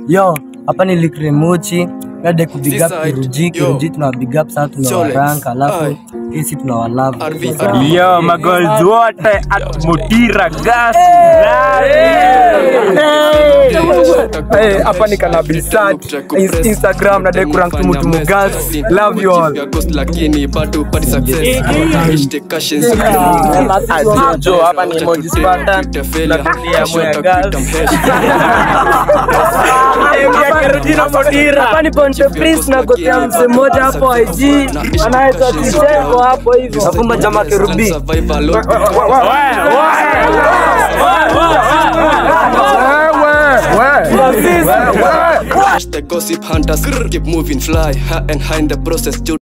yo hapa ni likremochi nade kubig up Seaside, kiruji yo. kiruji tuna big up sana Cholex, tunawarank alafu aye. hisi tunawalove RV, Yo, magirls wote at Mutira Gas. Hey, hapa ni kanabisat Ins- Instagram na dai kurank tu mtu mugas love you all lakini bado pati success hashtag cashins Jo, hapa ni Emoji Spartan. Tunapitia Moya Girls. hapa ni Ponte Prince na gotea mzee mmoja hapo IG anaitwa Titengo hapo hivyo. nafumba jama kerubi Hashtag gossip hunters keep moving fly high and high in the process